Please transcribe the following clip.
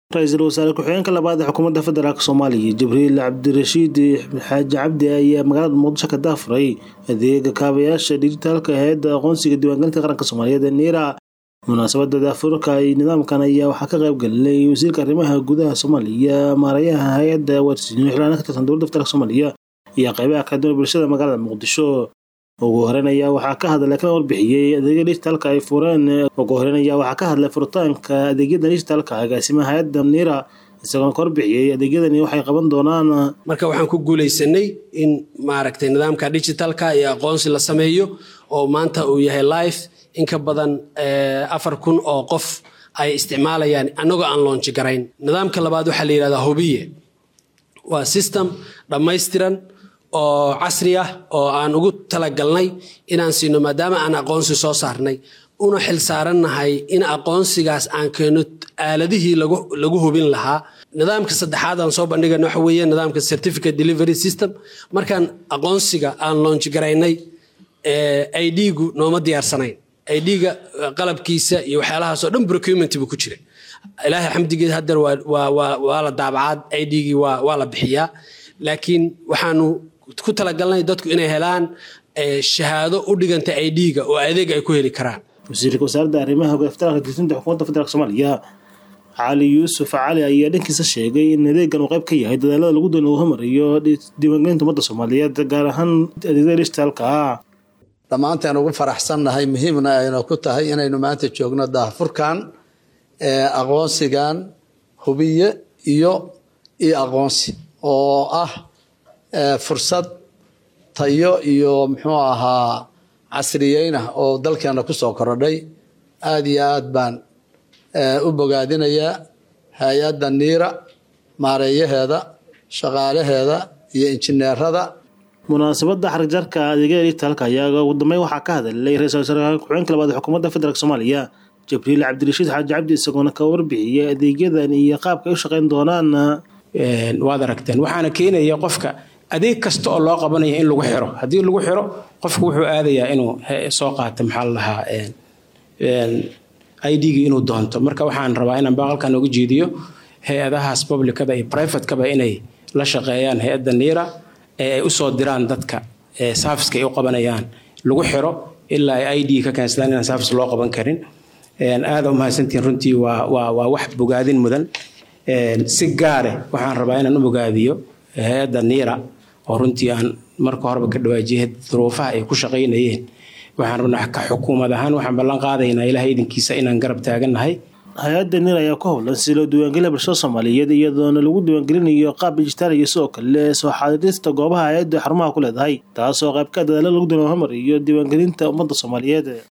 ra-iisul wasaare ku-xigeenka labaad ee xukuumadda federaalk soomaaliya jibriil cabdirashiid xaaji cabdi ayaa magaalada muqdisho ka daafuray adeega kaabayaasha dijitaalka hay-adda aqoonsiga diiwaangelinta qaranka soomaaliyeed ee niira munaasabada daafurka nidaamkan ayaa waxaa ka qayb galinay wasiirka arrimaha gudaha soomaaliya maarayaha hay-adda warsiinyo xildhibaana ka tirsan dowladda federaalk soomaaliya iyo qaybaha kala duwan bulshada magaalada muqdisho ugu horeyn ayaa waxaa ka hadlay kana warbixiyey adeegya dijitaalka ay fureen ugu horeyn ayaa waxaa ka hadlay furitaanka adeegyada dijitaalka agaasimaha hay-adda niira isagoona ka warbixiyey adeegyadani waxay qaban doonaan marka waxaan ku guulaysanay in maaragtay nidaamka digitalka iyo aqoonsi la sameeyo oo maanta uu yahay life in ka badan afar kun oo qof ay isticmaalayaan annagoo aan loonji garayn nidaamka labaad waxaa la yidhahdaa hubiye waa system dhammaystiran oo casri ah oo aan ugu talagalnay inaan siino maadaama aan aqoonsi soo saarnay una xil saarannahay in aqoonsigaas aan keeno aaladihii lagu hubin lahaa nidaamka saddexaad aan soo bandhigana waxa weeye nidaamka certificate delivery system markaan aqoonsiga aan loonji garaynay idgu nooma diyaarsanayn idga qalabkiisa iyo waxyaalahaasoo dhan procurement buu ku jira ilaahay xamdigeed hadeer waa la daabacaad idgii waa la bixiyaa laakiin waxaanu ku talagalnay dadku inay helaan shahaado u dhiganta idga oo adeeg ay ku heli karaan wasiirka wasaaradda arrimaha federaalka diisinta xukuumadda federaalk soomaaliya cali yuusuf cali ayaa dhankiisa sheegay in adeegan uu qayb ka yahay dadaalada lagu doon lagu hormariyo diiwaangelinta ummadda soomaaliyeed gaar ahaan adeegyada dijitaalka ah dhammaanteen ugu faraxsannahay muhiimna ayna ku tahay inaynu maanta joogno daahfurkan aqoonsigan hubiye iyo iyo aqoonsi oo ah fursad tayo iyo muxuu ahaa casriyeynah oo dalkeena kusoo korodhay aada iyo aad baan u bogaadinayaa hay-adda niira maareeyaheeda shaqaalaheeda iyo injineerada munaasabada xarigjarka adeegyada dijitaalka ayaa ugu dambeyn waxaa ka hadlay ra-isul wasaare ku-xigeenka labaad ee xukuumadda federaalk soomaaliya jibriil cabdirashiid xaaji cabdi isagoona ka warbixiyey adeegyadan iyo qaabka ay u shaqeyn doonaan waad aragteen waxaana keenaya qofka adeeg kasta oo loo qabanayo in lagu xiro haddii lagu xiro qofku wuxuu aadayaa inuu soo qaato maxaa la dhahaa idgii inuu doonto marka waxaan rabaa inaan baaqalkan uga jeediyo hay-adahaas publicada iyo privatekaba inay la shaqeeyaan hay-adda niira ee ay usoo diraan dadka saafiska ay u qabanayaan lagu xiro ilaa ay id ka keensadaan inaan saafis loo qaban karin aada umahadsantihiin runtii waa waa waa wax bogaadin mudan si gaare waxaan rabaa inaan u bogaadiyo hay-adda niira oo runtii aan marka horeba ka dhawaajiyay duruufaha ay ku shaqaynayeen waxaan rabnaa ka xukuumad ahaan waxaan ballan qaadaynaa ilahay idinkiisa inaan garab taagannahay hay-adda niir ayaa ku howlan si loo diiwaangeliya bulshada soomaaliyeed iyadoona lagu diiwaangelinayo qaab dijitaal iyo sidoo kale soo xaadirista goobaha hay-adda xarumaha ku leedahay taasoo qaybka dadaalo lagu doon hormariyo diiwaangelinta ummadda soomaaliyeed